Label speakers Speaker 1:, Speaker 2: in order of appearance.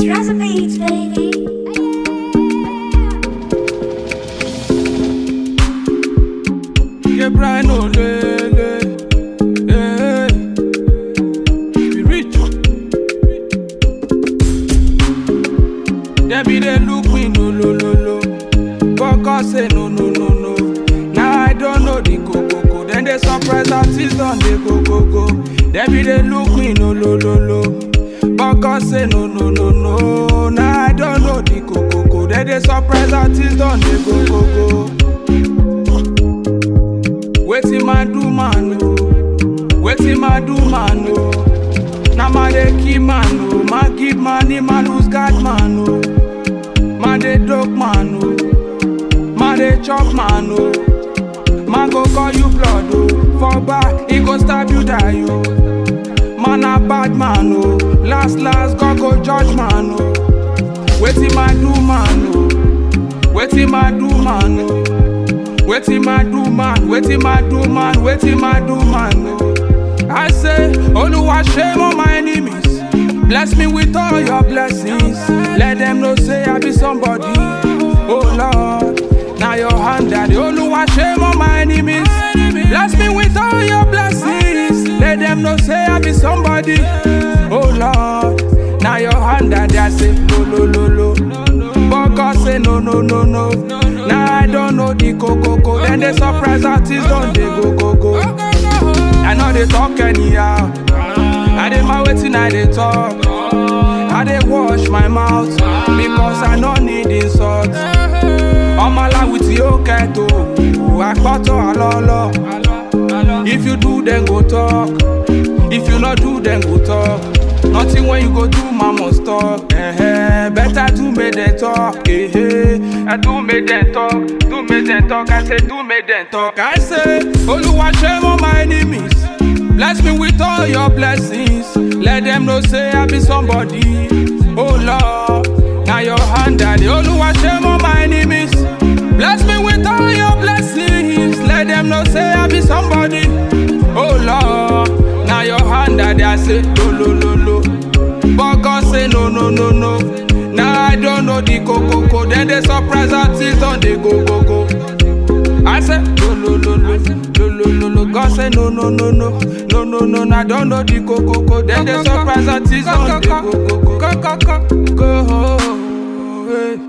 Speaker 1: Trust beats, baby.
Speaker 2: Yeah, Brian Olele. Hey, we rich. Them be they look me no lo lo lo. Koko say no no no no. Now I don't know the go go go. Then they surprise artists on they go go go. Them be they look me no lo lo lo. Koko say no no no no. Now I don't know the go go go. Then they surprise artists on they go go go. Wetin man do man o, wetin man do man o. Na man dey kill man o, man give money, man lose guard man o. Man dey dope man o, man dey chop man o. Man go call you blood o, for back he go stab you die o. Man na bad man o, last last God go judge man o. Wetin man do man o, wetin man do man o. Wetin man do man, wetin man do man, wetin man do man o. I say, Oluwa shame on my enemies. Bless me with all your blessings. Let them know say I be somebody. Oh Lord, now your hand daddy. Oluwa shame on my enemies. Bless me with all your blessings. Let them know say I be somebody. Oh Lord, now your hand daddy. I say, lo lo lo lo. But God say no no no no. Now I don't know the coco co. Then they surprise artists don't they go go go. I know they talk anyhow. I dey my waiting I dey talk. I dey wash my mouth because I no need insult. Ọmọlá with your keto, àpọ̀tọ̀ àlọ́lọ́. If you do then go talk. If you not do then go talk. Nothing when you go do man must talk. Eh, better do make them talk. Eh, eh. I do make them talk. Do make them talk. I say do make them talk. I say Oluwa shame on my enemies. Bless me with all your blessings. Let them know say I be somebody. Oh Lord, now your hand daddy. Oluwa shame on my enemies. Bless me with all your blessings. Let them know say I be somebody. Oh Lord, now your hand daddy. I say lo lo lo lo. But God say no no no no. Now I don't know the coco co. Then they surprise artists on they go go go. I say no no no no no no no no. God say no no no no no no no. no. I don't know the coco co. Then they surprise artists on they go go go go go go. Hey.